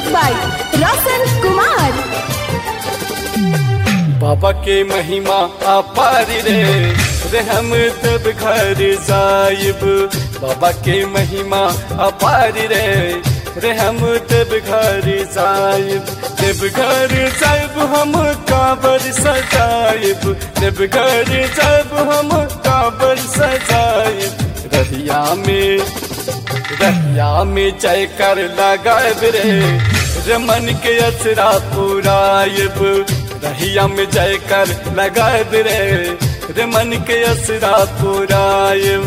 by Roshan Kumar. बाबा के महिमा अपार रे रे हम तब घर जाइब बाबा के महिमा अपार रे रे हम तब घर जाइब तब घर जाइब हम काबर सजाइब तब घर जाइब हम काबर सजाइब रहिया में रहिया में जय कर लगाइब रे रमन के असरा पुराइब रहिया में जय कर लगाइब रे रमन के असरा पुराइब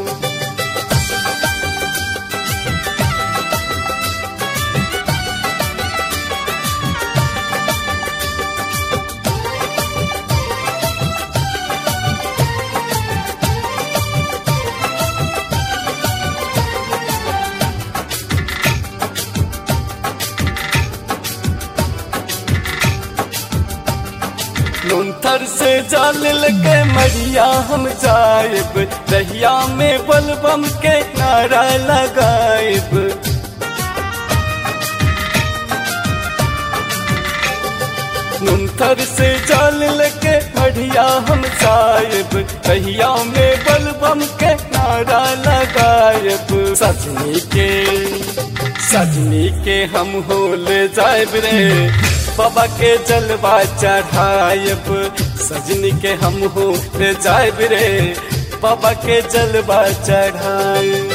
लुंथर से जाल लगे मरिया हम जाइब रहिया में बलबम के नारा लगाइब लुंथर से जाल लगे मरिया हम जाइब रहिया में बलबम के नारा लगाइब सजनी के सजनी के हम हो ले जाइब रे बाबा के जलवा चढ़ाइब सजनी के हम हो ले जाइब रे बाबा के जलवा चढ़ाइब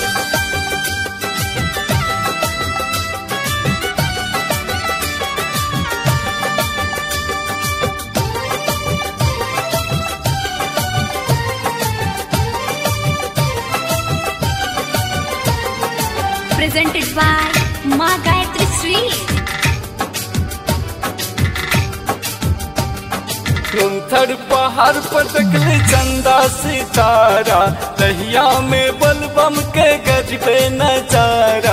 Presented by Ma Gayatri Sweet. कुंथर पहाड़ पर देखले चंदा सितारा दहिया में बलबम के गजबे नजारा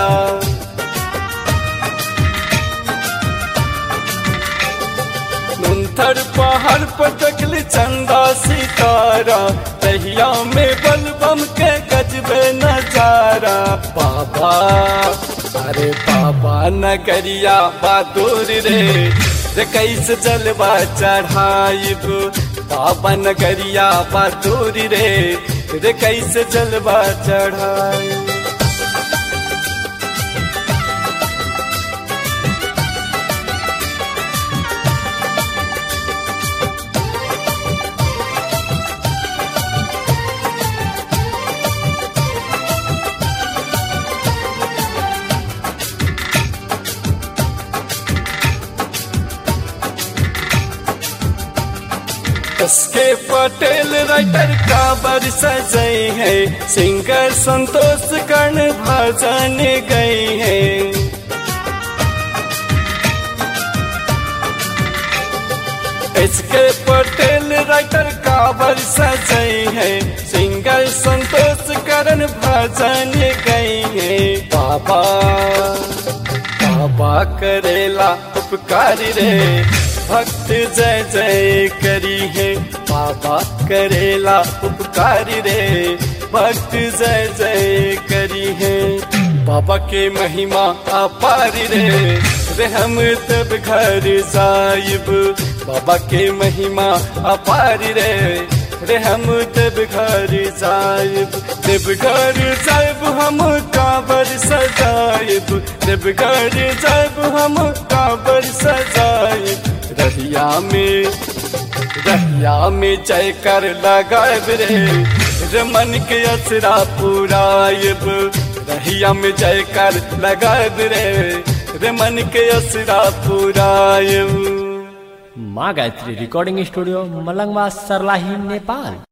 कुंथर पहाड़ पर देखले चंदा सितारा दहिया में बलबम के गजबे नजारा बाबा अरे बाबा नगरिया बहादुर रे रे कैसे जलवा चढ़ाइब बाबा नगरिया बहादुर रे रे कैसे जलवा चढ़ाइब उसके पटेल राइटर काबर सजई है सिंगर संतोष कर्ण भजन गई है इसके पटेल राइटर काबर सजई है सिंगर संतोष कर्ण भजन गई है बाबा बाबा करेला उपकार रे भक्त जय जय करी है बाबा करेला उपकार रे भक्त जय जय करी है बाबा के महिमा अपार रे रे हम तब घर जाइब बाबा के महिमा अपार रे रे हम तब घर जाइब देव घर जाइब हम काबर सजाइब देव घर जाइब हम काबर सजाइब रहिया में रहिया में जय कर लगाइब रे रमन के असरा पुराइब रहिया में जय कर लगाइब रे रमन के असरा पुराइब माँ गायत्री रिकॉर्डिंग स्टूडियो मलंगवा सरलाही नेपाल